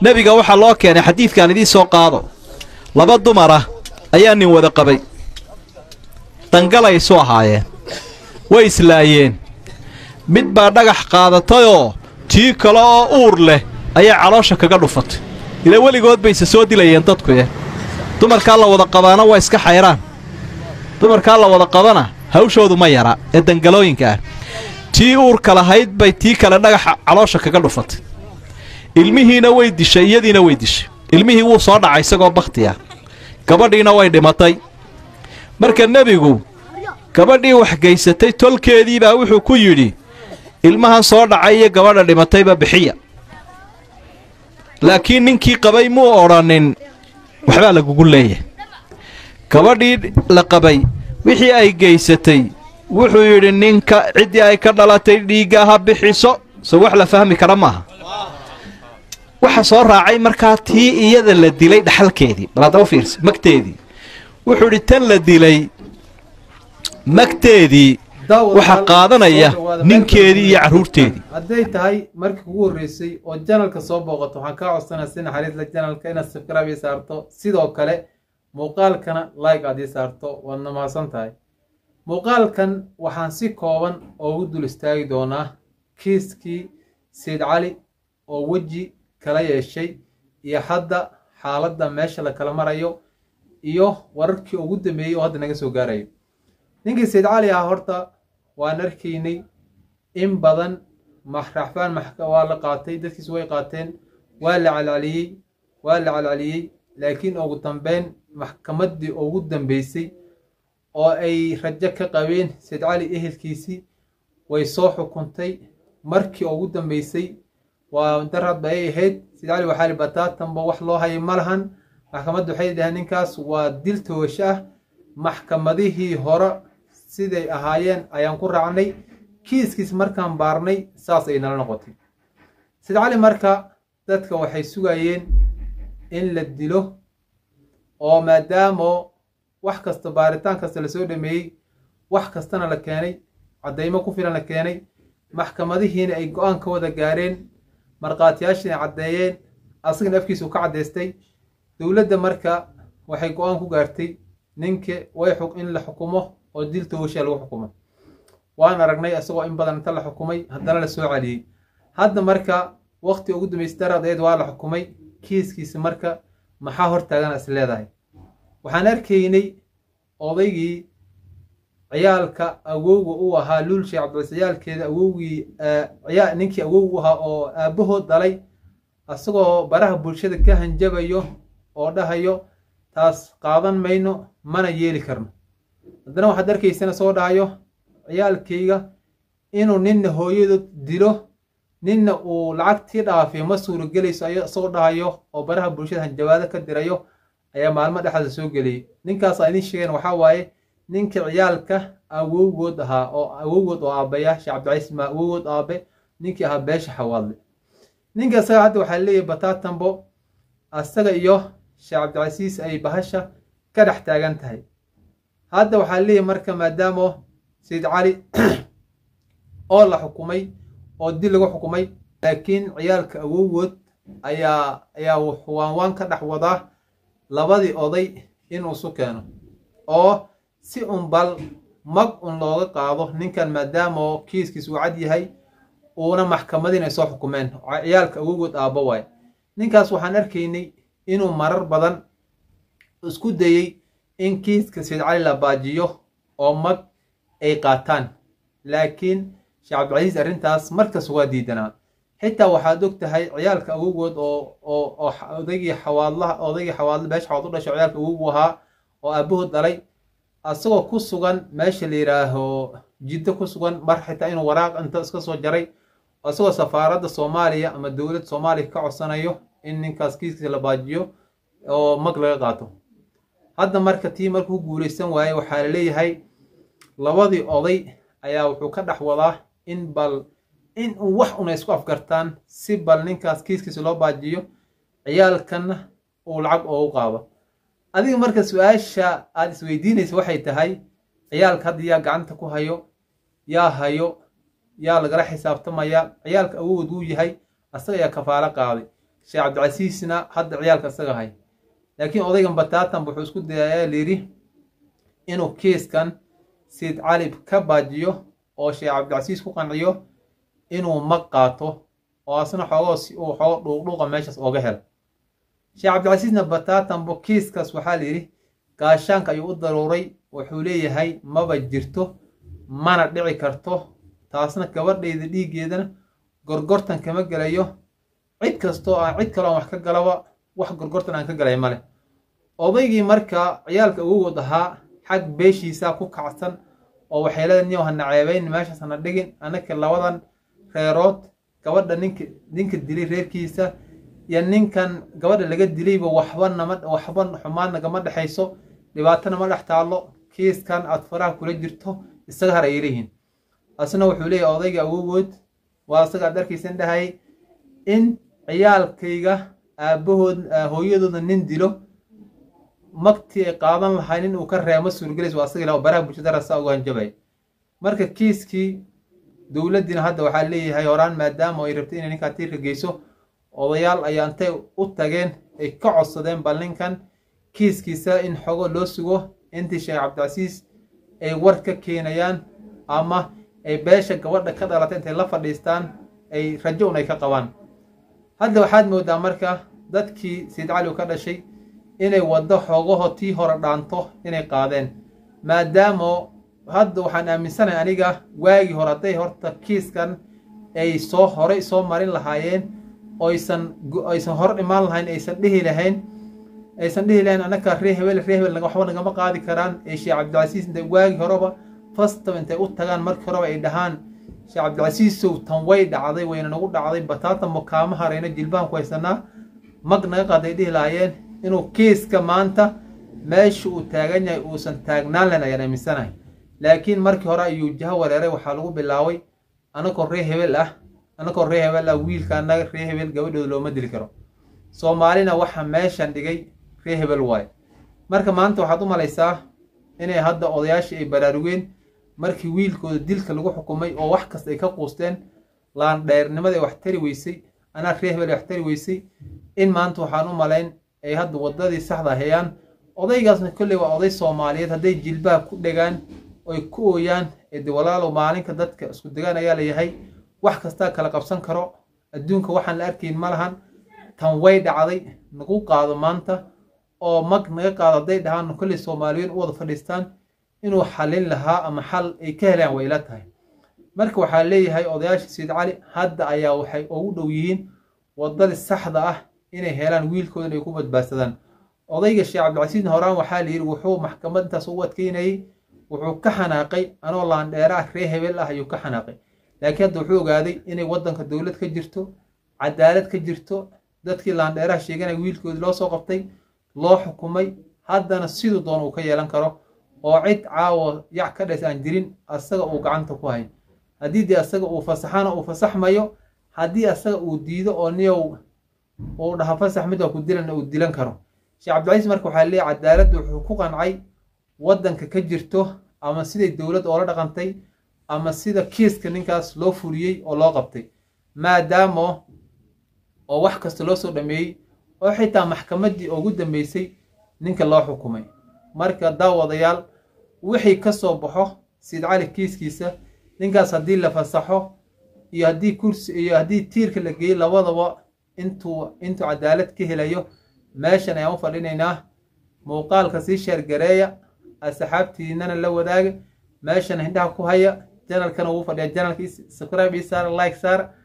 nebiga waxaa loo keenay xadiidkan idiin soo qaado laba dumar ah ayaa nin wada qabay dangalay isu ahaayeen way islaayeen mid baa dhagax qaadatayoo tii kale oo uur leh ayaa caloosha kaga dhufatay ilaa weligood bayse soo dilayeen dadkuye dumarkaa la wada qabaana waa iska xayraan dumarkaa la wada qabana hawshoodu ma yara ee dangalooyinka ah tii uurka lahayd bay tii kale dhagaxa caloosha kaga dhufatay ilmihiina way dishay iyadiina way dishay ilmihii wuu soo dhacay isagoo bakhti ah gabadhiina way dhimatay marka nebigu gabadhii waxgaysatay tolkeediibaa wuxuu ku yidhi ilmahan soo dhacay iyo gabadha dhimatayba bixiya laakiin ninkii qabay muu odhanin waxbaa lagugu leeyahay gabadhii la qabay wixii ay gaysatay wuxuu yidhi ninka ciddii ay ka dhalatay dhiigga ha bixiso so wax la fahmi kara maaha waxa soo raacay markaa tii iyada la dilay dhaxalkeedii bal haddaba fiirsa magteedii wuxuu idhi tan la dilay magteedii waxaa qaadanaya ninkeedii iyo carruurteedii hadday tahay markii kugu horreysay oo janalka soo booqato waxaan kaa codsanaa si naxariisla janalka inaad sabscribe ii saarto sidoo kale muuqaalkana like aad ii saarto waadna mahadsan tahay muuqaalkan waxaan si kooban oogu dul istaagi doonaa kiiskii sayid cali oo weji kala yeeshay iyo hadda xaaladda meesha la kala marayo iyo wararkii ugu dambeeyey oo hadda naga soo gaarayo ninkii sayid cali ah horta waan arkaynay in badan raxfaan waa la qaatay dadkiisu way qaateen waa la calcaliyey waa la calcaliyey laakiin ugu dambeyn maxkamaddii ugu dambeysay oo ay rajo ka qabeen sayid cali ehelkiisii way soo xukuntay markii ugu dambeysay waa darad ba ay ahayd sayid cali waxaa li bataatanba wax loo hayay ma lahan maxkamaddu waxay dhaheen ninkaas waa dil toogasho ah maxkamadihii hore siday ahaayeen ayaan ku raacnay kiiskiis markaan baarnay saas ay nala noqotay sayid cali marka dadka waxay sugayeen in la dilo oo maadaamo wax kasta baaritaan kasta lasoo dhameeyey wax kastana la keenay caddaymo ku filan la keenay maxkamadihiina ay go-aan ka wada gaareen markhaatiyaashiina caddeeyeen asagana afkiisu ka caddaystay dowladda marka waxay go-aan ku gaartay ninka way in la xukumo oo dil toogashaa lagu xukumo waan aragnay isagoo in badan inta la xukumay haddana la soo celiyey hadda marka waqti ugu dambeysay daradeed waa la xukumay kiiskiisa marka maxaa hortaagana is leedahay waxaan arkaynay odaygii ciyaalka awowga u ahaa luul sheekh cabdicais ciyaalkeeda awowgii ninkii awowgu ahaa oo aabbahood dhalay isagoo baraha bulshada ka hanjabayo oo dhahayo taas qaadan mayno mana yeeli karno haddana waxaad arkaysana soo dhahayo ciyaalkayga inuu ninna hooyadood dilo ninna uu lacagtii dhaafiyo ma suuragelayso isagoo dhahayo oo baraha bulshada hanjabaado ka dirayo ayaa maalmo dhexda soo geliyey ninkaasa idin sheegeen waxaa waaye ninka ciyaalka awowgood ahaa oo awowgood oo aabaya sheekh cabdicaiis ma awowgood aabe ninkii ahaa beesha xawaadle ninka isaga hadda waxaa leeyahay bataatambo asaga iyo sheekh cabdicasiis ay bahasha ka dhex taagan tahay hadda waxaa leeyahay marka maadaamo sayid cali oo la xukumay oo dil lagu xukumay laakiin ciyaalka awowgood ayaa ayaa waanwaan ka dhex wadaa labadii oday inuu isu keeno oo si un bal mag un looga qaado ninkan maadaama kiiskiis uu cad yahay uuna maxkamadiin ay soo xukumeen ciyaalka awowgood aabbo waaye ninkaas waxaan arkaynay inuu marar badan isku dayey in kiiska sayid cali la baajiyo oo mag ay qaataan laakiin sheekh cabdicasiis arrintaas markas waa diidanaa xitaa waxaad og tahay ciyaalka awowgood oo oo odaygii xawaadlaha odaygii xawaadla beesha xawaad u dhashay ciyaalka awowgu ahaa oo aabahood dhalay asagoo ku sugan meesha la yidhaaho jiddo ku sugan mar xitaa inuu waraaq inta iska soo jaray isagoo safaaradda soomaaliya ama dowladda soomaaliya ka codsanayo in ninkaas kiiskiisa la baajiyo oo mag laga qaato hadda marka tii markuu guulaysan waaye waxaa la leeyahay labadii oday ayaa wuxuu ka dhex wadaa in bal in uu wax una isku afgartaan si bal ninkaas kiiskiisa loo baajiyo ciyaalkanna uu lacag oogu qaado adiga marka su-aasha aad isweydiinaysa waxay tahay ciyaalka hadda yaa gacanta ku hayo yaa hayo yaa lagala xisaabtamaya ciyaalka awood wuu yahay asaga ayaa kafaalo qaaday sheekh cabdicasiisna hadda ciyaalka isaga hay laakiin odaygan bataatan wuxuu isku dayayaa layidhi inuu kiiskan sayid cali ka baajiyo oo sheekh cabdicasiis ku qanciyo inuu mag qaato oo asna xoogoo si uu xoogo dhuuqdhuuqa meeshaas ooga helo sheekh cabdicasiisna bataatanbo kiiskaas waxaa layidhi gaashaanka ayuu u daruuray wuxuu leeyahay maba jirto mana dhici karto taasna gabadhayda dhiiggeedana gorgortan kama gelayo cid kastoo aan cid kaloo aan wax ka galaba wax gorgortan aan ka galay male odaygii marka ciyaalka ugu ahaa xag beeshiisaa ku kacsan oo waxyeelada niyow hana ceebayn meeshaas hana dhigin annaka labadan reerood gabadha ninka ninka dilay reerkiisa iyo ninkan gabadha laga dilayba waxba nama waxba xumaan nagama dhexayso dhibaatana ma dhex taallo kiiskan aad faraha kula jirto isaga har ay leeyihiin asna wuxuu leeyahay odayga awogood waa isaga aad arkaysan dhahay in ciyaalkayga aabbahood hooyadooda nin dilo magtii ay qaadan lahayn in uu ka reemo suurgelays waa asaga ilaa baraha bulshada rasa ugu hanjabay marka kiiskii dowladdiina hadda waxaa leeyahay horaan maadaama ay rabtay inay ninkaa tiirka geyso odayaal ayaa intay u tageen ay ka codsadeen bal ninkan kiiskiisa in xogo loo sugo intii sheekh cabdicasiis ay war ka keenayaan ama ay beesha gabadha ka dhalatay intay la fadhiistaan ay rajo un ay ka qabaan hadda waxaad moodaa marka dadkii sayid cali u ka dhashay inay waddo xoogaho tii hore dhaanto inay qaadeen maadaama hadda waxaan aaminsanahay aniga waagii hore hadday horta kiiskan ay soo horey soo marin lahaayeen oysan aysan hor imaan lahayn aysan dhihi lahayn aysan dhihi lahayn annaka ree hebel ree hebel waxba nagama qaadi karaan ee sheekh cabdicasiis intay waagii horeba fastaba intay u tagaan markii horeba ay dhahaan sheekh cabdicasiisow tan way dhacday wayna nagu dhacday bataatan mukaama harayna jilbahan ku haysanaa mag naga qaaday dhihi lahaayeen inuu kiiska maanta meesha uu taagan yahay uusan taagnaan lahayn ayaan aaminsanahay laakiin markii hore ayuu jaho wareeray waxaa lagu bilaabay anakoo ree hebel ah anakoo ree hebel ah wiilka annaga ree hebel gabadhooda looma dili karo soomaalina waxa meeshan dhigay ree hebel waaye marka maanta waxaad u malaysaa inay hadda odayaashii ay baraarugeen markii wiilkooda dilka lagu xukumay oo wax kasta ay ka quusteen laandheernimada ay wax tari weysay anaa ree hebel ay wax tari weysay in maanta waxaan u malayn ay hadda waddadii saxda hayaan odaygaasna kolley waa oday soomaaliyeed hadday jilbaha ku dhegaan oy ku ooyaan ede walaalow maalinka dadka isku degaan ayaa layahay wax kastaa kala qabsan karo adduunka waxaan la arkayn ma lahan tan way dhacday nagu qaado maanta oo mag naga qaado hadday dhahaan kolley soomaaliyeed u wada fadhiistaan inuu xallin lahaa ama xal ay ka helaan way ila tahay marka waxaa leeyahay odayaasha sayid cali hadda ayaa waxay ugu dhow yihiin waddadii saxda ah inay helaan wiilkoodan ay ku badbaadsadaan odayga sheekh cabdicasiisna horaan waxaa layidhi wuxuu maxkamad intaas u adkeynayey wuxuu ka xanaaqay anoo laandheeraah ree hebel ah ayuu ka xanaaqay laakiin hadda wuxuu ogaaday inay waddanka dowlad ka jirto cadaalad ka jirto dadkii laandheeraha sheeganaya wiilkoodii loo soo qabtay loo xukumay haddana siduu doon uu ka yeelan karo oo cid caawa yac ka dhays aan jirin asaga uu gacanta ku hayn haddii dee asaga uu fasaxana uu fasaxmayo haddii asaga uu diido oo niyow uu dhaha fasax mid waa ku dilana uu dilan karo sheekh cabdicasiis marka waxaa leeyahy cadaaladda wuxuu ku qancay waddanka ka jirto ama siday dowladda oola dhaqantay ama sida kiiska ninkaas loo fuliyey oo loo qabtay maadaama oo wax kasta loo soo dhameeyey oo xitaa maxkamaddii ugu dambeysay ninka loo xukumay marka daawadayaal wixii ka soo baxo sayid cali kiiskiisa ninkaas haddii la fasaxo iyo haddii kursi iyo haddii tiirka la geeyo labadaba intuu intuu cadaalad ka helayo meeshan ayaan u fadhinaynaa muuqaalka sii sheergareeya asxaabtiinana la wadaaga meeshan hindhaha ku haya janalkana wuu fadhiya janalka subscribe ii saara like saara